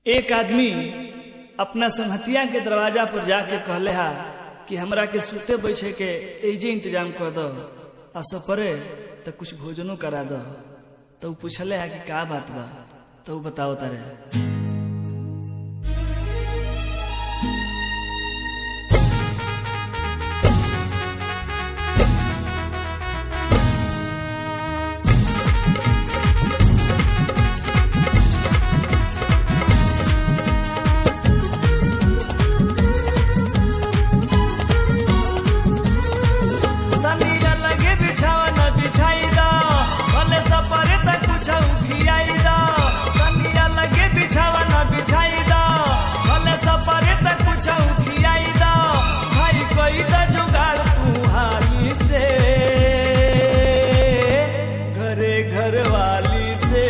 एक आदमी अपना संहतिया के दरवाजा पर जाके कहले हा कि हमरा के सुते बैठे के एजे इंतजाम कर दो आ सपरे तो कुछ भोजनो करा दो तो ऊ पूछले हा कि का बात बा तो ऊ बताओ तारे तनिया लगे बिछावा न बिछाई दा भले सपरे तक कुछ उखियाई दा तनिया लगे बिछावा न बिछाई दा भले सपरे तक कुछ उखियाई दा भाई कोई दा जुगाड़ तू हाली से घरे घर वाली से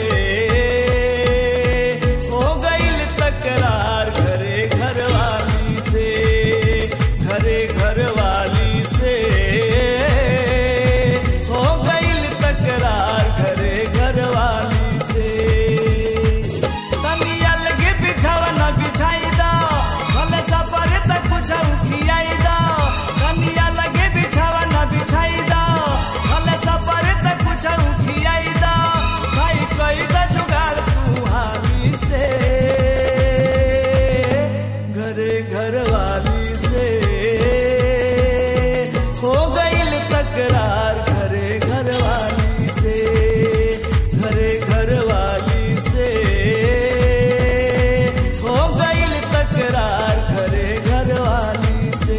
हो गईल तकरार घरे घर वाली से घरे घर वाली से हो गईल तकरार घरे घर वाली से तनिया लगे बिछावा न बिछाई दा भले सपरे तक कुछ उखियाई दा तनिया लगे बिछावा न बिछाई दा भले सपरे तक कुछ उखियाई दा भाई कोई दा जुगाड़ तू हाली से घरे घर वाली से हो गईल तकरार घरे घर वाली से घरे घर वाली से हो गईल तकरार घरे घर वाली से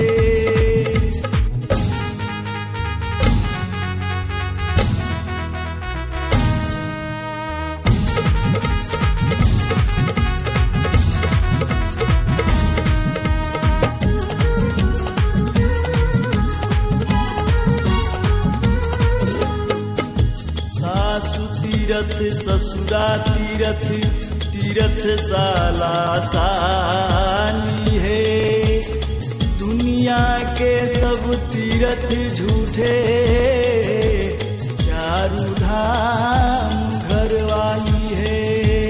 सासु तीरथ ससुरा तीरथ तीरथ साला सानी है दुनिया के सब तीरथ झूठे चारू धाम घर वाली है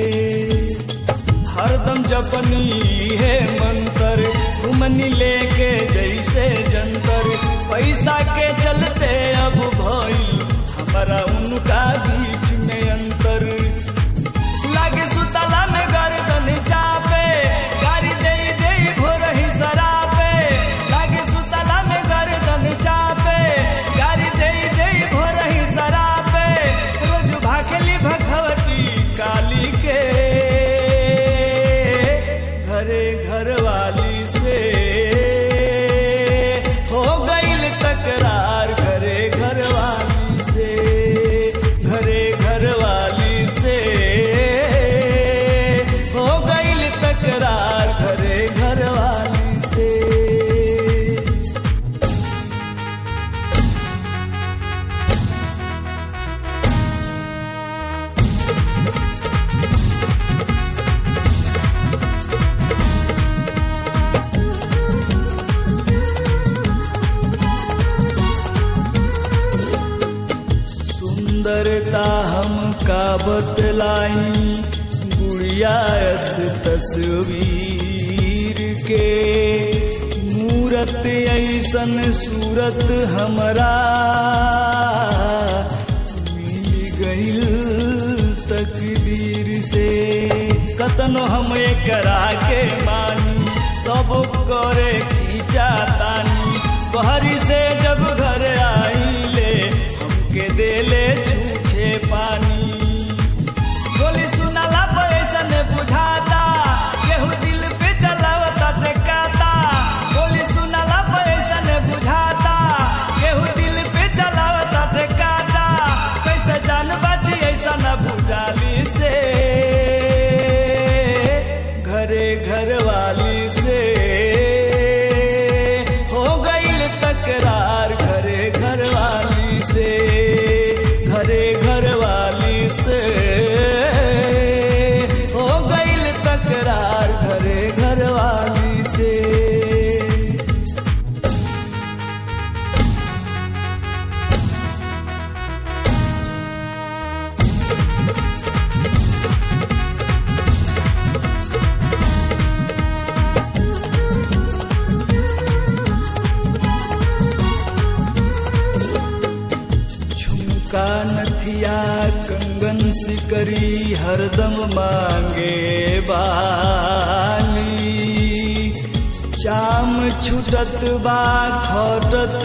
हरदम जपनी है मंतर घुमनी लेके जैसे जंतर पैसा के चलते अब भइल हमारा उनका बीच में अंतर लागे सुतला में गर्दन चापे गाड़ी दे दे भोर ही सरापे लागे सुतला में गर्दन चापे गाड़ी दे दे भोर ही सरापे रोज भाखली भगवती काली के घरे घर वाली से हो गईल तकरार घरे घर वाली से घरे घर वाली से हो गईल तकरार घरे घर वाली से सुंदरता हम का बतलाई गुड़िया अस तस्वीर के मूरत ऐसन सूरत हमरा मिल गईल तकदीर से कतनो हम करा के मानी तब करे खींचा तानी बहरी से जब घर आईले हमके देले छूछे पानी गोली सुनला पर ऐसन बुझाता केहू दिल पे चलावता टेकाता गोली सुनला पर ऐसन बुझाता केहू दिल पे चलावता टेकाता कैसे जान बाजी ऐसा न बुझाली से घरे घर वाली से हो गईल तकरार घरे घर वाली से घरे घर वाली रुपया कंगन सिकरी हरदम मांगे बाली चाम छुटत बा खटत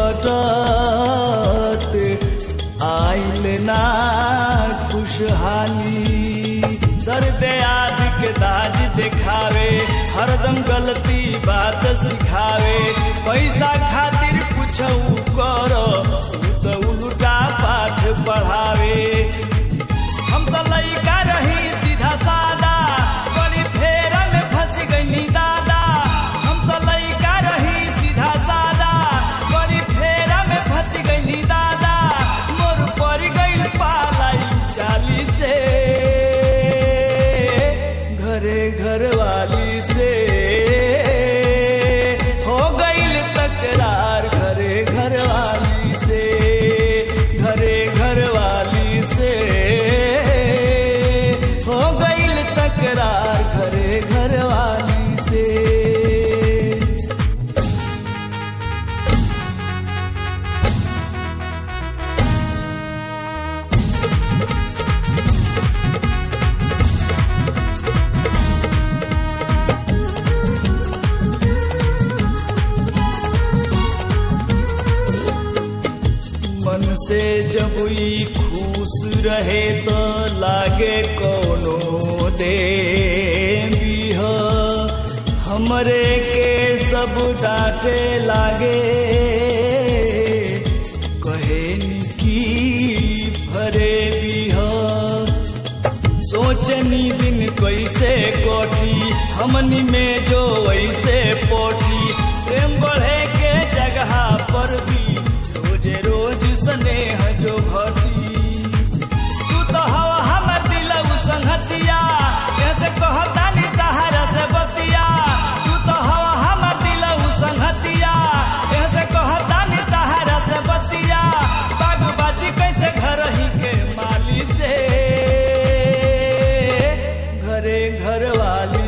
खटत आइल ना खुशहाली दर्द याद के दाज दिखावे हरदम गलती बात सिखावे पैसा खातिर कुछ कर तो उल्टा पाठ पढ़ावे हम तो लइका रही सीधा सादा बड़ी फेर में फंस गई दादा हम तो लइका रही सीधा सादा बड़ी फेर में फंस गई दादा मोर पड़ गई पालाई चाली से घरे घर वाली से हो गईल तकरार घरे घर वाली से घरे घर वाली से हो गईल तकरार घरे घर वाली से मन से जब ई खुश रहे तो लागे कोनो दे हमरे के सब डांटे लागे कहे की भरे बिह सोचनी दिन कैसे कोठी हमनी में जो ऐसे पोठी प्रेम बढ़े के जगह पर भी रोज रोज स्नेह जो घटी तू तो हवा हमर दिल संगतिया कैसे कहता नी तहरा से बतिया तू तो हवा हमर दिल संगतिया कैसे कहता नी तहरा से बतिया बाग बाची कैसे घर ही के माली से घरे घर वाली